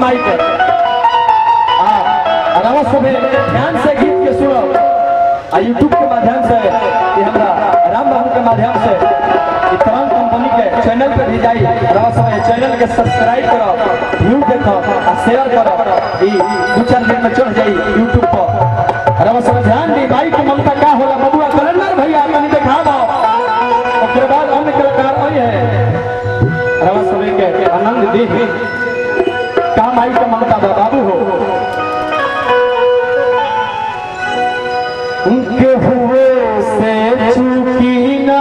माई के आ अलावा सबे ध्यान से गीत के सुनो आ यूट्यूब के माध्यम से ये हमरा राम बाबू के माध्यम से ये तमाम कंपनी के चैनल पे भी जाई अलावा सब चैनल के सब्सक्राइब करो व्यू देखो आ शेयर करो ई दू चार दिन में चढ़ जाई यूट्यूब पर अलावा सब ध्यान दी भाई के ममता का होला बबुआ कलंदर भैया कनी देखा दो ओकरे बाद अन्य कलाकार आई है अलावा सब के आनंद दी काम आई के ममता बा बाबू हो उनके हुए से चूकी ना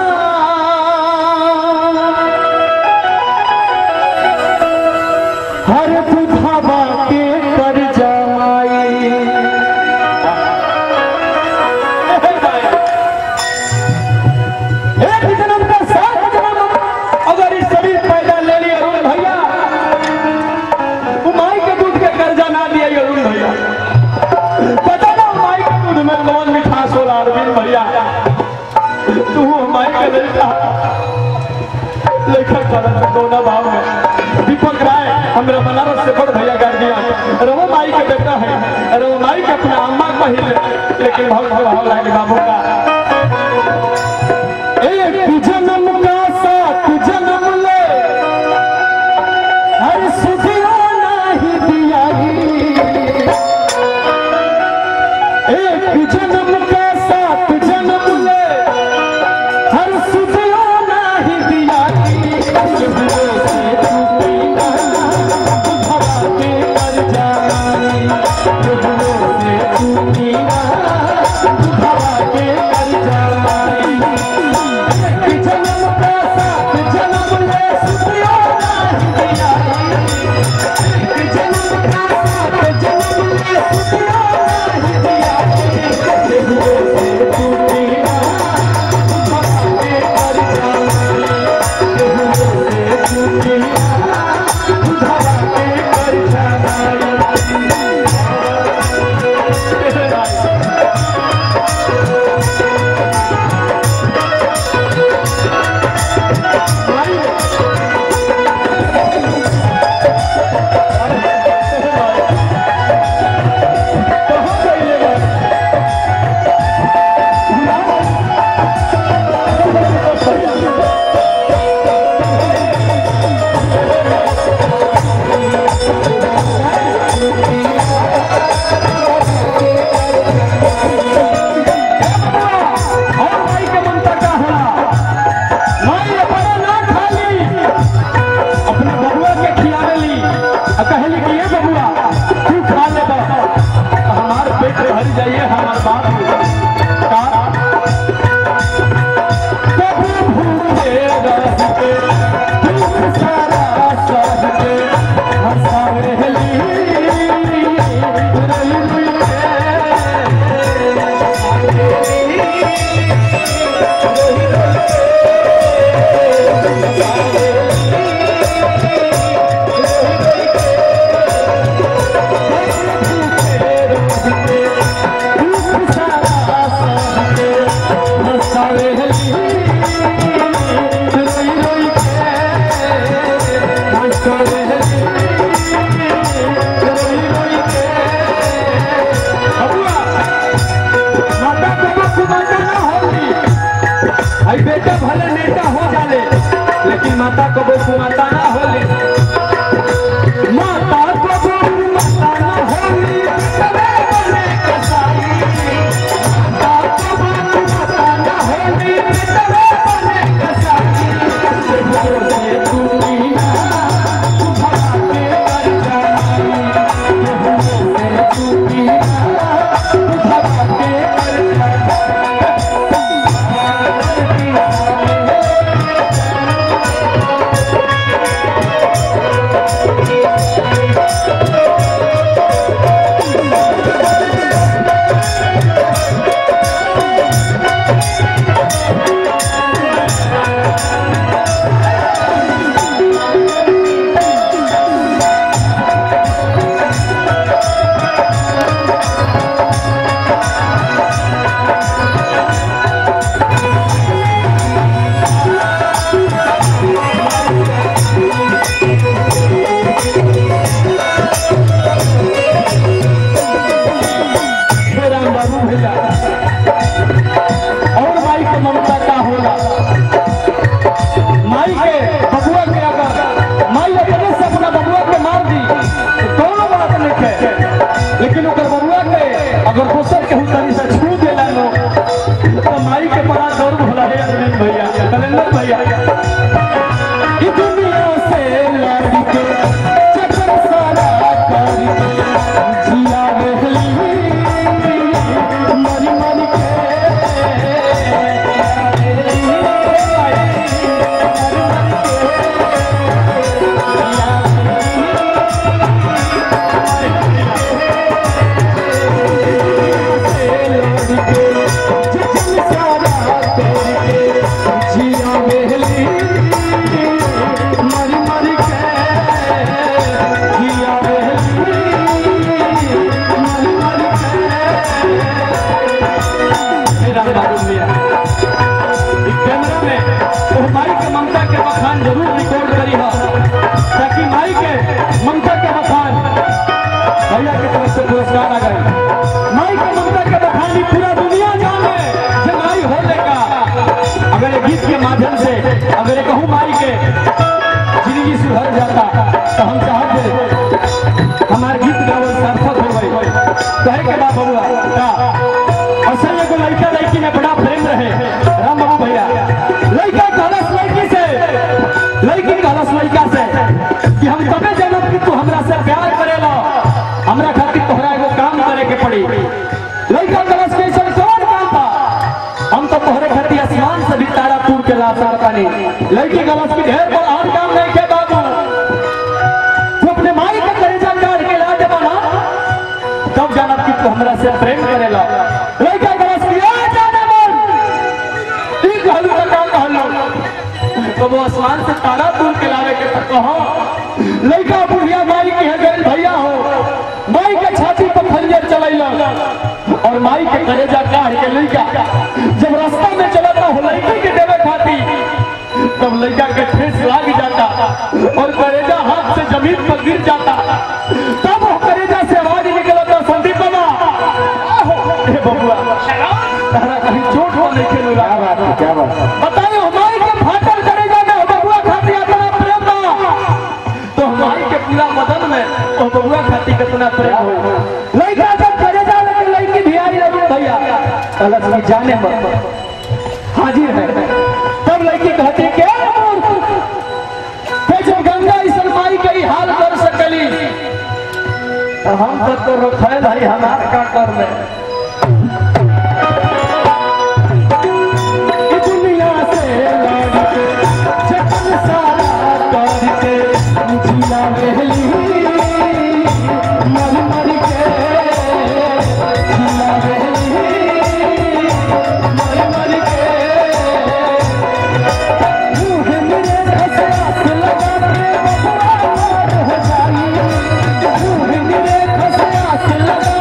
हर बुधावा के कर जमाई एक जन्म का सात जन्म अगर इस शरीर पैदा ले लिया अरुण भैया माई के दूध के कर्जा ना दिया अरुण भैया पता ना माई के दूध में कौन मिठास होला अरविंद भैया तू माई के लड़का लेखक करत कोना भाव में दीपक राय हमरा बनारस से बड़ भैया गार्जियन रवो माई के बेटा है रवो माई के अपना अम्मा कहिल लेकिन बहुत भाव लागे बाबू का एक जन्म का सात जन्म ले हर सुधियो नाही दियाई एक जन्म का सात जन्म ले हर सुधियो नाही दियाई जुबले से चूकी ना भवा के कर जाई जुबले से चूकी ना भवा के कर जाई एक जन्म का सात जन्म ले सुधियो नाही दियाई एक जन्म का सात जन्म ले सुधियो नाही दियाई जुबले से चूकी ना भवा के कर जाई और माई के ममता का होला माई अपना ना खाली अपने बबुआ के खिलावेली आ कहली कि ये बबुआ तू खा ले बा हमार पेट भर जाइए हमार बाप का कभी भूखे रह के दुख सारा सह के हंसावेली रही सारा केहू तनी से छू देला नो तो माई के बड़ा दौड़ भला है अरविंद भैया कलेंदर भैया ई दुनिया से लड़ के चक्कर सारा कर के जिया रहली मरी मरी के कैमरा में तो माई के ममता के बखान जरूर रिकॉर्ड करी हो ताकि माई के ममता के बखान भैया की तरफ से पुरस्कार आ गए माई के ममता के बखानी पूरा दुनिया जाने जे माई होने का अगर ये गीत के माध्यम से अगर ये कहूँ माई के जिंदगी सुधर जाता तो हम चाहते हमारे गीत गावल सार्थक हो गई कहे के बा बबुआ का असल एगो लड़का लड़की में बड़ा प्रेम रहे राम बाबू भैया लड़का कहलस लड़की से लड़की कहलस लड़का से कि हम तबे जानब कि तू हमरा से प्यार करेला हमरा खातिर तोहरा एगो काम करे के पड़ी लड़का कहलस कि ऐसा कौन काम था हम तो तोहरे खातिर आसमान से भी तारा टूट के ला सकता नहीं लड़की कहलस कि ढेर बड़ा और काम नहीं के बाबू तू अपने माई के कलेजा काट के ला देबा ना तब जानब कि तू हमरा से प्रेम करेला लड़का कहलस कि आ जाने मन ई कहलू तो का कहलू तो वो आसमान से तारा दूर के लावे के तो कहो लड़का बुढ़िया माई के है गैल भैया हो माई के छाती पर खंजर चलैला और माई के कलेजा काट के लड़का जब रास्ता में चलता हो लड़की के देवे खाती तब लड़का के ठेस लाग जाता और कलेजा हाथ से जमीन पर गिर जाता तब वो कलेजा से आवाज निकलता संदीप बाबा आहो, हे बबुआ तारा कहीं चोट हो नहीं खेलू क्या बात है क्या बात बताइए हमारी के फाटल करेगा ना बबुआ खाती अपना प्रेम बा तो हमारी के पूरा मदन में वो बबुआ खाती कितना प्रेम हो लड़का जब करेजा लेके लड़की भी आई रही भैया अलग की जाने मत हाजिर है तब लड़की कहती क्या ते जो गंगा इस माई के ही हाल कर सकली तो हम तो तो रोकल भाई हमार का कर ले ई दुनिया से लड़ के जतन सारा कर के जिया रहली मर मर के जिया रहली मर मर के मुँह मेरे खसरास लगा के बबुआ मार हो जाई मुँह मेरे खसरास लगा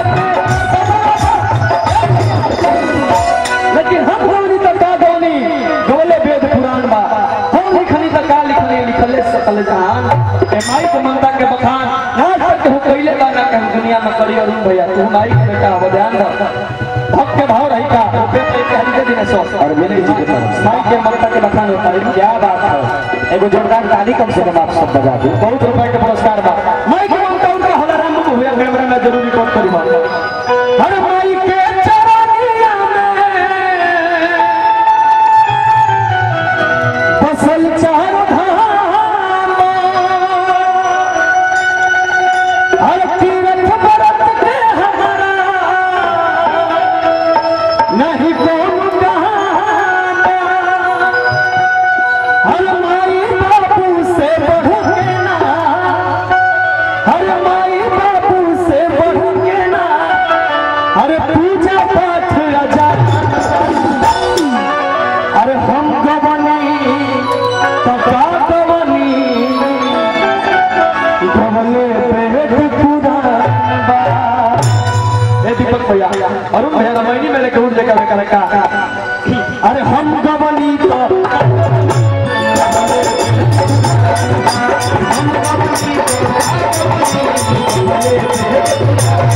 के लेकिन हम होनी तक का गौनी गौले वेद पुराण बा हम लिखनी तक का लिखनी लिखले सकल जहान ए माई के ममता के बखान ना तक हो कइले बा ना के हम दुनिया में करी अरुण भैया तू माई के बेटा हो ध्यान रख भक्त के भाव रही का पे पे के हरिदे दिन सो और मेरे जी के तरफ माई के ममता के बखान होता है क्या बात है एगो जोरदार ताली कम से कम आप सब बजा दो बहुत रुपए के पुरस्कार बा माई के ममता उनका हलाराम को हुआ कैमरा में जरूरी रिकॉर्ड करी बा हर माई के चरनिया में फसल चार धाम हर तीरथ व्रत के हमारा नहीं कौन कहाना हर माई बाबू से बढ़ के ना हर माई बाबू से बढ़ के ना अरे पूजा पाठ आजाद अरे हम गवनी तका गवनी गवले पेट पुरान बा ए दीपक भैया अरुण भैया रामायणी में लेके उठ लेकर लेकर का अरे हम गवनी तो हम गवनी तो